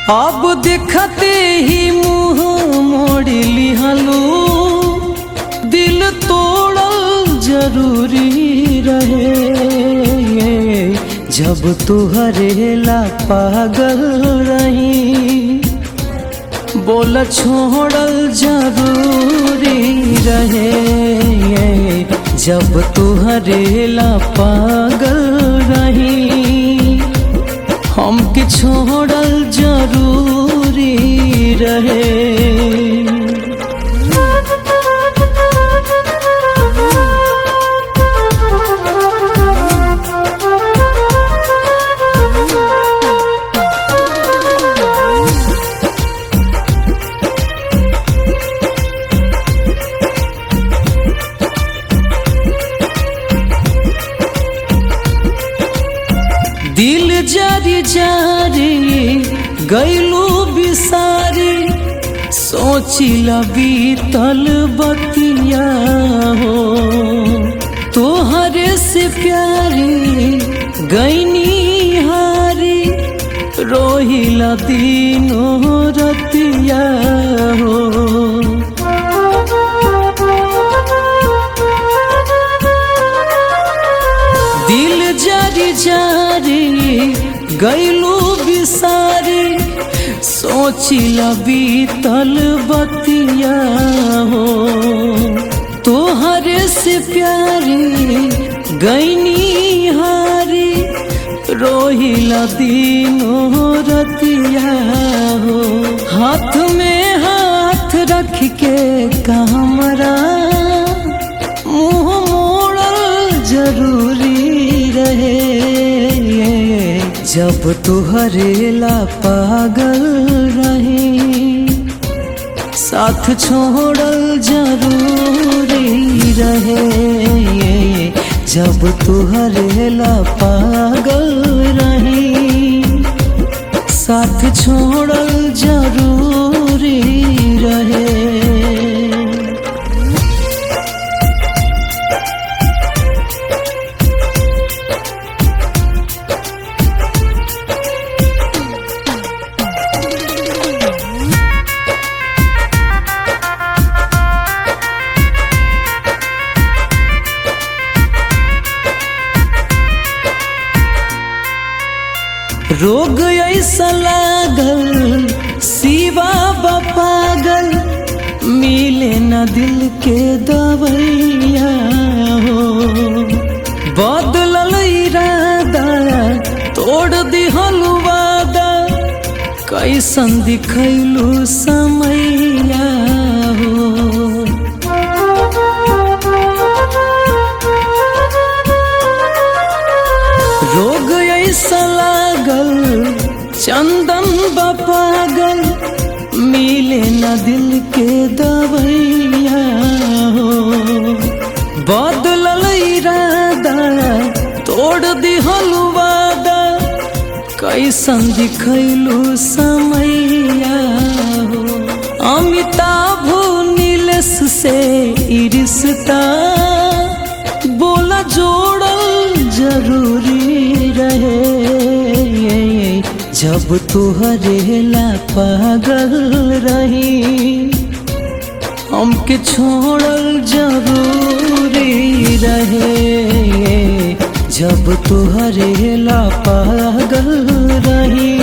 अब देखते ही मुंह मोड़ लिहलू दिल तोड़ल जरूरी रहे जब तुहरे ला पागल रही बोल छोड़ल जरूरी रहे जब तुहरे ला पागल रही हमके छोड़ल जरूरी रहे दिल जारी जारी गैलू बिसारी सोचिला बीतल बतिया हो तोहरे से प्यारी गैनी हारी रोहिला दिनों रतिया हो दिल जारी जारी गैलू बिसारी सोचिला बीतल बतिया हो तोहरे से प्यारी गैनी हारी रोहिला दिनों रतिया हो हाथ में हाथ रख के कमरा मुंह मोड़ल जरूरी रहे जब तुहरे ला पागल रही साथ छोड़ल जरूरी रहे जब तुहरे ला पागल रही साथ छोड़ल जरूरी रहे रोग ऐसा लागल सिवा पागल मिले न दिल के दवैया हो बदलल इरादा तोड़ दिहल वादा कैसन दिखैलू समैया हो रोग ऐसा लागल चंदन पागल मिले न दिल के दवैया हो बदलल इरादा तोड़ दिहल वादा कैसन दिखैलू समैया हो अमिताभ नीलेश से ई रिश्ता बोला जोड़ल जरूरी रहे जब तुहरे ला पागल रही हमके छोड़ल जरूरी रहे जब तुहरे ला पागल रही